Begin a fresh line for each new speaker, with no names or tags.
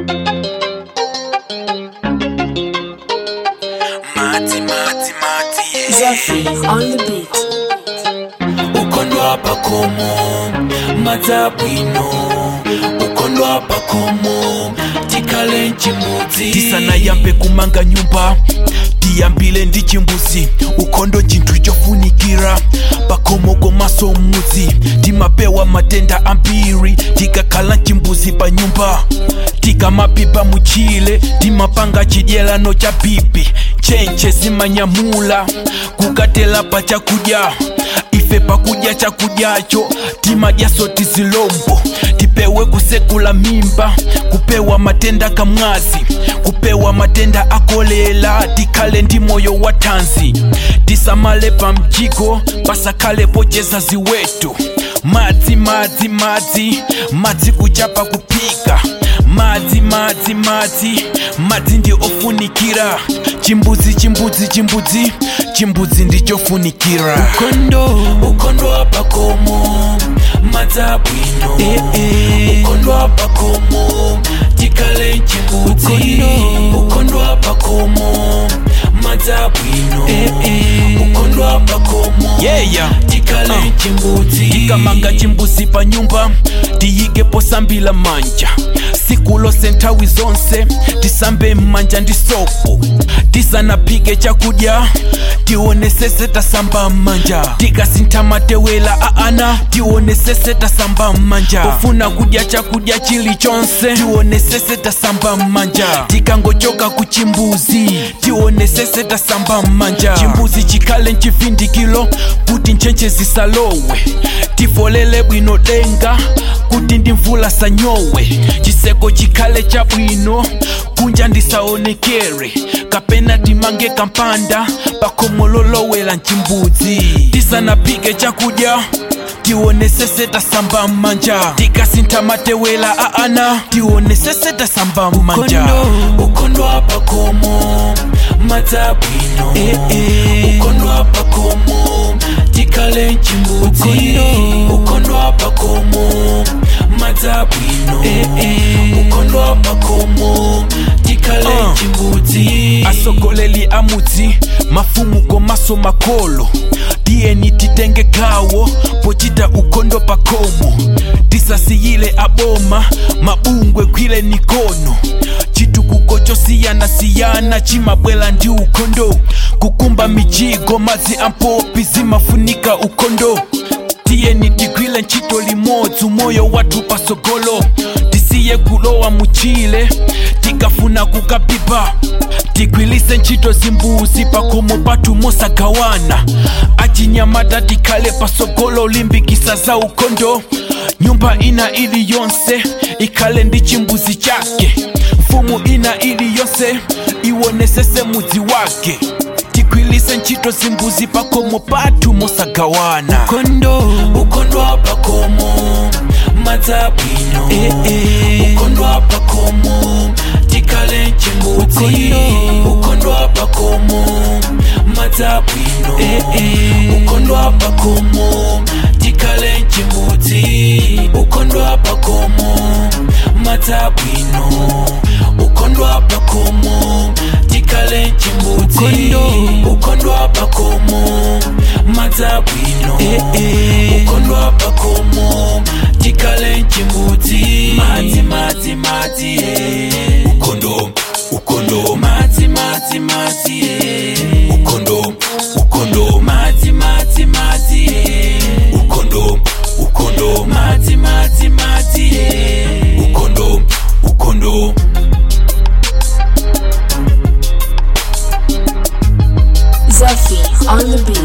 Mati, mati, mati, yeah.
Zephyr on the beat.
ukondwa pakomo madzabwino ukondwa pakomo tikale nchimudzi tisanayambe kumanga nyumba tiyambile ndi chimbuzi ukhondo chinthu chofunikira pakomo komaso mudzi timapewa matenda ambiri tikakhala chimbuzi pa nyumba tikamapipa muchile timapanga chidyelano cha pipi nchenche zimanyamula kukatela pa chakudya ife pakudya chakudyacho timadyaso tizilombo tipewe kusekula mimba kupewa matenda kamwazi kupewa matenda akolela tikhale ndi moyo wa thanzi tisamale pa mjigo pasakhale pocheza ziweto madzi madzi madzi madzi kuchapa kuphika madzi madzi madzi madzi ndi ofunikira chimbudzi chimbudzi chimbudzi chimbudzi ndichofunikira ukondo ukondo wapakomo madzabwino eh, eh. ukondo wapakomo tikale chimbudzi ukondo wapakomo madzabwino eh, eh. ukondo wapakomo yeah. tikale uh. chimbudzi tikamanga chimbuzi pa nyumba tiyikepo sambila manja siku lose nthawi zonse tisambe m'manja ndi sopo tisanapike chakudya tionesese tasamba m'manja tikasintha matewela a ana tionesese tasamba m'manja pofuna kudya chakudya chilichonse tionesese tasamba m'manja tikangochoka ku chimbuzi tionesese tasamba m'manja chimbuzi chikhale mchivindikiro kuti nchenche zisalowe tifolele bwino denga kuti ndi mvula sanyowe chiseko chikhale chabwino kunja ndisaonekere kapena timange kampanda pakomo lolowela mchimbudzi tisanapike chakudya tionesese tasamba m'manja tikasintha matewela a ana tionesese tasamba m'manja ukondo apakomo madzabwino eh, eh. ukondo apakomo tikale mchimbudzi ukondo apakomo madzabwino eh, eh. ukondo apakomo tikale mchimbudzi asogoleli amudzi mafumu komaso makolo tiyeni titenge gawo pochita ukondo pakomo tisasiyile aboma mabungwe gwile nikono chitukuko chosiyanasiyana chimabwela ndi ukondo kukumba mijigo madzi ampopi zimafunika ukondo tiyeni tigwile ntchito limodzi moyo wathu pasogolo tisiye kulowa muchile tikafuna kukapipa tigwilise ntchito zimbuzi pakomo pathu mosagawana achinyamata tikhale pasogolo limbikisa za ukondo nyumba ina iliyonse ikhale ndi chimbuzi chake mfumu ina iliyonse iwonesese mudzi wake tigwilise ntchito zimbuzi pakomo pathu mosagawana ukondo ukondo pakomo madzabwino eh, eh. ukondo pakomo tikale mchimbudzi ukondo pakomo madzabwino eh, eh. ukondo pakomo tikale mchimbudzi ukondo pakomo madzabwino ukondo pakomo tikale mchimbudzi ukondo pakomo madzabwino eh, eh. ukondo pakomo tikale mchimbudzi madzi madzi madzi eh. ukondo ukondo madzi madzi madzi eh. ukondo ukondo madzi madzi madzi eh. ukondo ukondo madzi madzi madzi eh. ukondo ukondo
Zephyr on the beat.